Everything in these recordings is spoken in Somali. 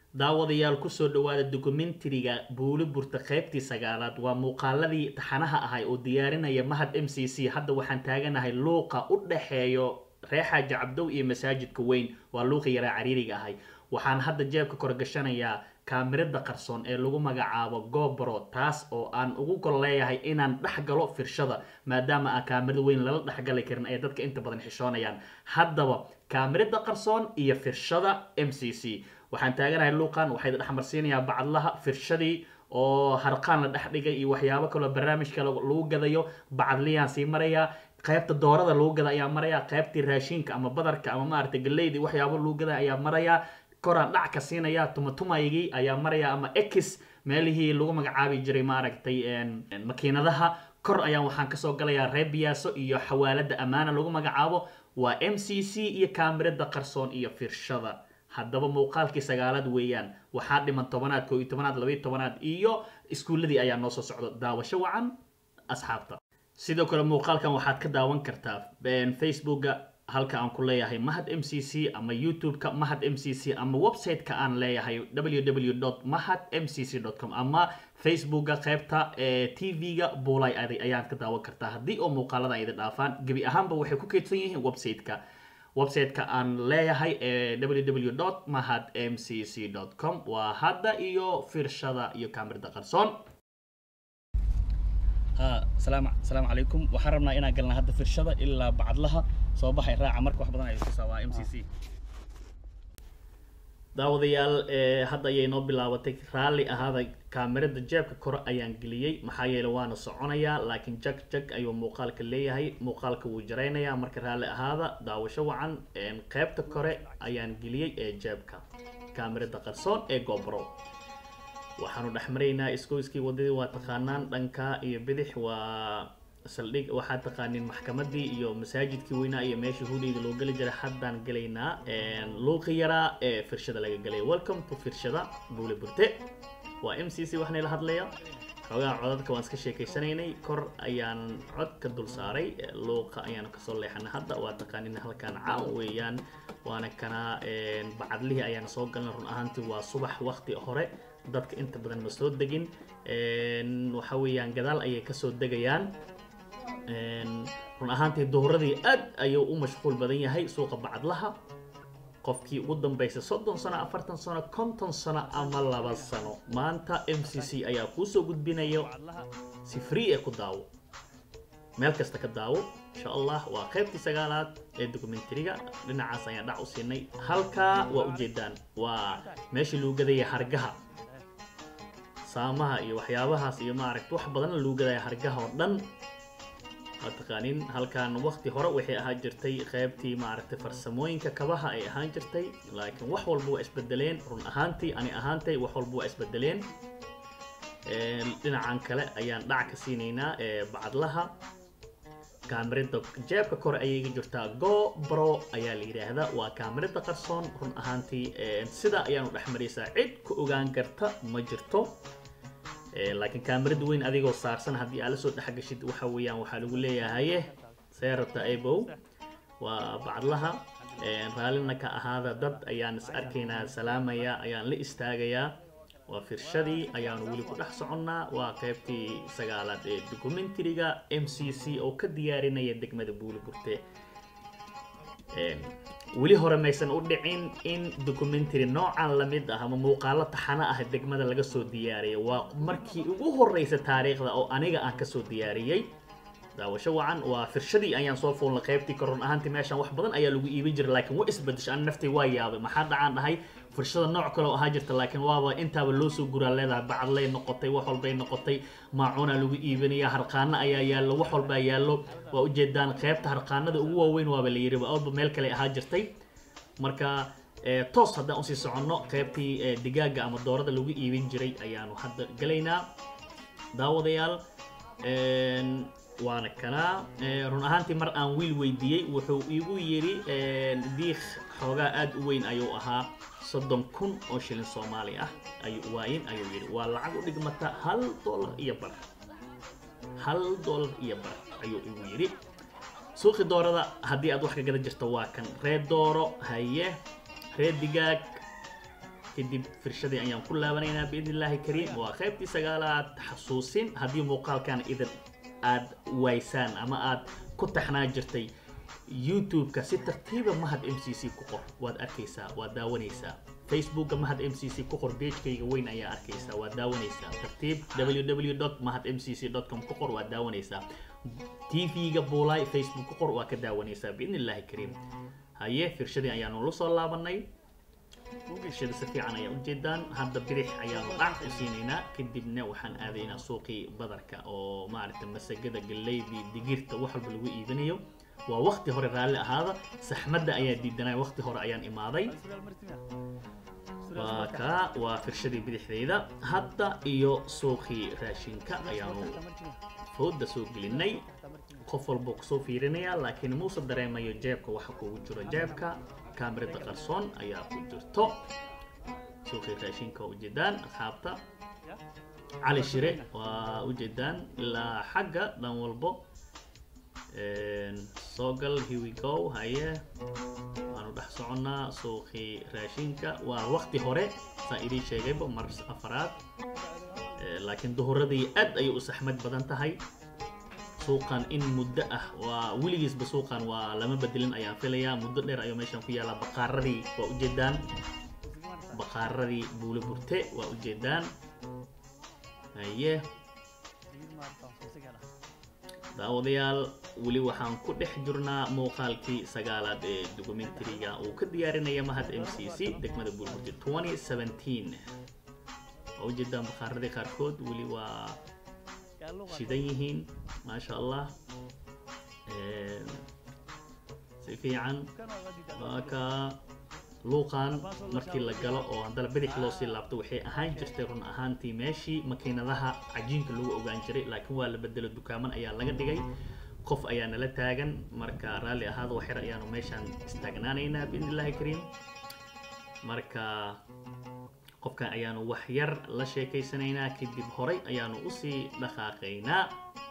daawadayaal kusoo dhawaada dokumentariga buuli burta qaybtii sagaalaad waa muuqaaladii taxanaha ahay oo diyaarinaya mahad m c c hadda waxaan taaganahay luuqa u dhaxeeyo reer xaaji cabdow iyo masaajidka weyn waa luuqi yaraa cariiriga ahay waxaan hadda jeebka korgashanayaa kaamirada qarsoon ee lagu magacaabo gobro taas oo aan ugu gol leeyahay inaan dhex galo firshada maadaama aan kaamirada weyn lala dhexgali karin ay dadka inta badan xishoonayaan haddaba kaamirada qarsoon iyo firshada m c c waxaan taaganahay luuqan waxay dhexmarsiinayaa bacadlaha firshadii oo harqaan la dhex dhigay iyo waxyaabo kaloo barnaamijka lagu gadayo bacadliyaan sii marayaa qaybta doorada lagu gada ayaa maraya qaybtii raashinka ama badarka ama maaragtay galeydii waxyaabo lagu gada ayaa maraya koraan dhac ka siinaya tumatumaygii ayaa maraya ama ex meelihii lagu magacaabi jiray maaragtay makiinadaha kor ayaan waxaan kasoo galayaa reer biyaaso iyo xawaalada ammaana lagu magacaabo waa m c c iyo kaamirada qarsoon iyo firshada haddaba muuqaalkii sagaalaad weeyaan waxaa dhiman tobanaad koo iyo tobanaad labaiyo tobanaad iyo iskuulladii ayaa noo soo socda daawasho wacan asxaabta sidoo kale muuqaalkan waxaad ka daawan kartaa facebooka halka aan ku leeyahay mahad m c c ama youtube-ka mahad m c c ama website-ka aan leeyahay www mahad m c c com ama facebooka qaybta t v-ga buulay ayaad ka daawan kartaa haddii oo muuqaalada ay idin dhaafaan gebi ahaanba waxay ku keydsan yihiin website-ka website-ka aan leeyahay www mahad m c c com waa hadda iyo firshada iyo kaamirada qarsoon asalaamu calaykum waxaan rabnaa inaan galna hadda firshada ilaa bacadlaha soo baxay raaca marka wax badan ay tusaa waa m c c daawadayaal hadda ayay noo bilaabatay raalli ahaada kaamirada jeebka kore ayaan geliyey maxaa yeele waana soconayaa laakiin jag jag ayuu muuqaalka leeyahay muuqaalka wuu jaraynayaa marka raalli ahaada daawasho wacan qaybta kore ayaan geliyey ee jeebka kaamirada qarsoon ee gobro waxaanu dhex maraynaa iskooyskii wadadii waa taqaanaan dhanka iyo bidix waa saldhig waxaad taqaaniin maxkamadii iyo masaajidkii weynaa iyo meeshii hudayda loo geli jiray haddaan gelaynaa luuqi yaraa ee firshada laga gelay welcome to firshada buule burte waa m c c waxnay la hadlaya xoogaha codadka waan iska sheekaysanaynay kor ayaan cod ka dul saaray luuqa ayaan kasoo leexanay hadda waa taqaaniin halkaan caan weeyaan waana kana bacadlihii ayaan soo galnay run ahaantii waa subax waqti hore dadka inta badan ma soo degin waxa weeyaan gadaal ayay kasoo degayaan run ahaantii duhuradii aad ayuu u mashquul badan yahay suuqa bacadlaha qofkii ugu dambaysay soddon sano afartan sano konton sano ama laba sano maanta m c c ayaa kuusoo gudbinayo si free ee ku daawo meel kasta ka daawo insha allah waa qaybtii sagaalaad ee documentariga dhinacaas ayaan dhac u siinay halkaa waa ujeedaan waa meeshii lagu gadaya hargaha saamaha iyo waxyaabahaas iyo maaragta wax badan lagu gadaya hargaha oo dhan waa taqaaniin halkan waqti hore waxay ahaan jirtay qaybtii maaragtay farsamooyinka kabaha ay ahaan jirtay laakiin wax walba waa isbedeleen run ahaantii ani ahaantay wax walba waa isbedeleen dhinacan kale ayaan dhac ka siinaynaa bacadlaha kaamirada jeebka kore ayay iga jirtaa go bro ayaa la yidhaahdaa waa kaamirada qarsoon run ahaantii sida ayaanu dhex maraysaa cid ku ogaan karta ma jirto laakiin kaamirada weyn adigoo saarsan haddii aad la soo dhexgashid waxa weeyaan waxaa lagu leeyahaye seerata abow waa bacadlaha raallina ka ahaada dad ayaan is arkaynaa salaamaya ayaan la istaagayaa waa firshadii ayaanu weli ku dhex soconnaa waa qaybtii sagaalaad ee documentariga m c c oo ka diyaarinaya degmada buuli burte weli hore maysan u dhicin in documentary noocan lamid ah ama muuqaalo taxano ah degmada laga soo diyaariyay waa markii ugu horeysa taariikhda oo aniga aan kasoo diyaariyey daawasho wacan waa firshadii ayaan soo fuulnay qaybtii korun ahaantii meeshaan wax badan ayaa lagu iibin jiray laakiin waa isbedesha an naftay waa yaabay maxaa dhacaan dhahay firshada nooc kale oo ahaa jirta laakiin waaba intaaba loo soo guraa leedahay bacadlay noqotay wax walbay noqotay maacuuna lagu iibinaya harqaano ayaa yaallo wax walbaa yaallo waa ujeedaan qaybta harqaanada ugu waaweyn waaba la yidhi walba meel kale ahaa jirtay marka toos haddaan usii soconno qaybtii digaaga ama doorada lagu iibin jiray ayaanu hadda gelaynaa daawadayaal waana kanaa run ahaantii mar aan wiil weydiiyey wuxuu igu yidhi diikh xoogaa aada u weyn ayuu ahaa soddon kun oo shilin soomaali ah ayuu waayin ayuu yidhi waa lacag u dhigmata hal dollar iyo bar hal dollar iyo bar ayuu igu yidhi suuqi doorada haddii aad wax ka gadan jirto waa kan reer dooro haye reer digaag kadib firshadii ayaan ku laabanaynaa biidni illaahi kariim waa qaybtii sagaalaad xasuusin haddii muuqaalkan idin aad waysaan ama aad ku taxnaa jirtay youtube-ka si tartiiba mahad m c c ku qor waad arkaysaa waad daawanaysaa facebookga mahad m c c ku qor pagekayga weyn ayaa arkaysaa waad daawanaysaa tartiib www mahad m c c com ku qor waad daawanaysaa tv-ga buulay facebook ku qor waa ka daawanaysaa biidni illaahi kariim haye firshadii ayaanu la soo laabanay firshada si fiican ayaa ujeedaan hadda bidix ayaanu dhac u siinaynaa kadibna waxaan aadaynaa suuqii badarka oo maaragta masagada galeydii digirta wax walba lagu iibinayo waa waqti hore raalli ahaada saxmadda ayaa diidanay waqti hore ayaan imaaday waa kaa waa firshadii bidixdayda hadda iyo suuqii raashinka ayaanu fooda soo gelinay qof walbuu kusoo fiirinayaa laakiin muuse dareemayo jeebka waxa kugu jiro jeebka kaamirada qarsoon ayaa ku jirto suuqii raashinka waa ujeedaan asxaabta cali shire waa ujeedaan ilaa xagga dhan walbo soo gal here we go haye waanu dhex soconnaa suuqii raashinka waa waqti hore saa idiin sheegayba mar afaraad laakiin duhuradii aad ayay u saxmad badan tahay suuqan in muddo ah waa weligiisba suuqan waa lama bedelin ayaan filayaa muddo dheer ayuu meeshan ku yaalaa baqaaradii waa ujeedaan baqaaradii buule burte waa ujeedaan haye daawadayaal weli waxaan ku dhex jirnaa muuqaalkii sagaalaad ee documentariga uu ka diyaarinaya mahad m c c degmada buulburte 2017 waa ujeedaan baqaaradii qaarkood weli waa shidan yihiin maasha allah si fiican waa ka luuqan markii la galo oo haddana bidix loo sii laabto waxay ahaan jirtay run ahaantii meeshii makiinadaha cajiinka lagu ogaan jiray laakiin waa la bedelo dukaaman ayaa laga dhigay qof ayaa nala taagan marka raalli ahaada waxyar ayaanu meeshaan istaagnaanaynaa biidni illaahi kariim marka qofkan ayaanu wax yar la sheekaysanaynaa kadib horay ayaanu usii dhaqaaqaynaa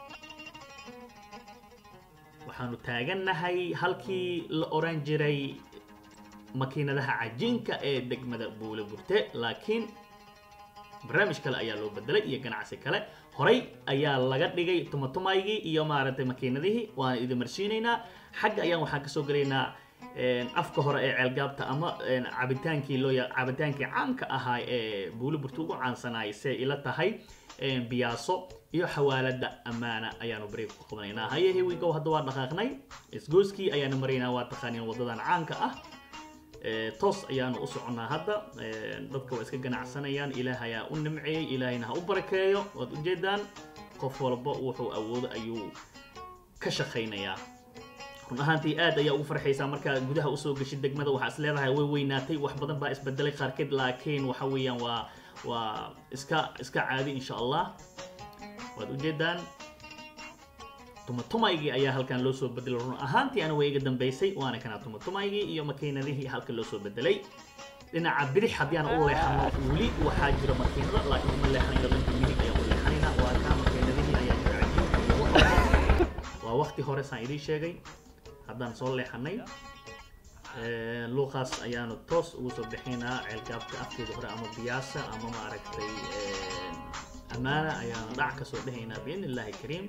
waxaanu taagannahay halkii la oran jiray makiinadaha cajiinka ee degmada buule burte laakiin barnaamij kale ayaa loo bedelay iyo ganacsi kale horay ayaa laga dhigay tumatumaygii iyo maaragtay makiinadihii waan idin marsiinaynaa xagga ayaan waxaan kasoo gelaynaa afka hore ee ceelgaabta ama cabitaankii loo cabitaankii caanka ahaa ee buuli burta ugu caansanaay see ila tahay biyaaso iyo xawaalada ammaana ayaanu bareeg ku qabanaynaa haye hewigow hadda waa dhaqaaqnay isgooskii ayaanu maraynaa waa taqaaniin wadadan caanka ah toos ayaanu u soconnaa hadda dadka waa iska ganacsanayaan ilaah ayaa u nimceeyey ilaahayna ha u barakeeyo waad ujeedaan qof walba wuxuu awoodo ayuu ka shaqaynayaa run ahaantii aad ayaa ugu farxaysaa markaa gudaha usoo geshid degmada waxaa is leedahay way weynaatay wax badan baa isbedelay qaarkeed laakiin waxa weeyaan waa waa iska iska caadi insha allah waad ujeedaan tumatumaygii ayaa halkan loo soo bedelay run ahaantii ana way iga dambaysay waana kana tumatumaygii iyo makiinadihii halkan loo soo bedelay dhinaca bidix haddii aan u leexano weli waxaa jira makiinada laakiin uma leexanayo dhanka midig ayaan u leexanayna waa kaa makiinadihii ayaa jira cajiinka iyo wax waa waqti hore saan idiin sheegay haddaan soo leexanay luuqaas ayaanu toos ugu soo bixinaa ceelgaabka afkeeda hore ama biyaasa ama maaragtay ammaana ayaanu dhac kasoo dhehaynaa biidni illaahi kariim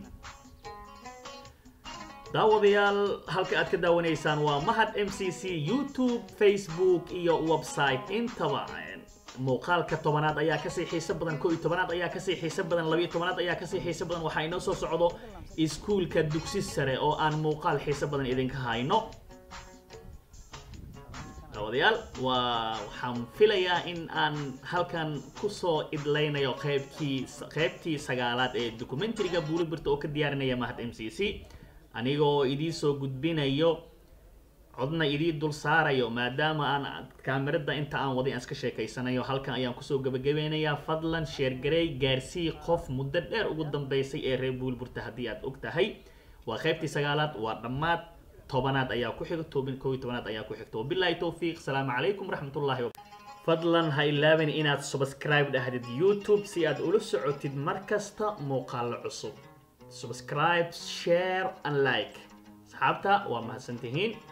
daawadayaal halka aad ka daawanaysaan waa mahad m c c youtube facebook iyo website intaba muuqaalka tobanaad ayaa kasii xiiso badan koo iyo tobanaad ayaa kasii xiiso badan labiyo tobanaad ayaa kasii xiiso badan waxaa inoo soo socdo iskuulka dugsi sare oo aan muuqaal xiiso badan idinka hayno daawadayaal waa waxaan filayaa in aan halkan kusoo idlaynayo qaybkii qaybtii sagaalaad ee documentariga buulibirta oo ka diyaarinaya mahad m c c anigoo idii soo gudbinayo codna idii dul saarayo maadaama aan kaamirada inta aan waday aan iska sheekaysanayo halkan ayaan kusoo gabagabeynayaa fadlan sheergarey gaarsii qof muddo dheer ugu dambeysay ee reer buulburta haddii aad og tahay waa qaybtii sagaalaad waa dhammaad tobanaad ayaa ku xiga toban koo iyo tobanaad ayaa ku xigta wabilaahi towfiiq salaamu calaykum waraxmatullaahi fadlan ha ilaabin inaad subscribe dhahdid youtube si aad ula socotid mar kasta muuqaalo cusub subscribe share and like asxaabta waa mahadsantihiin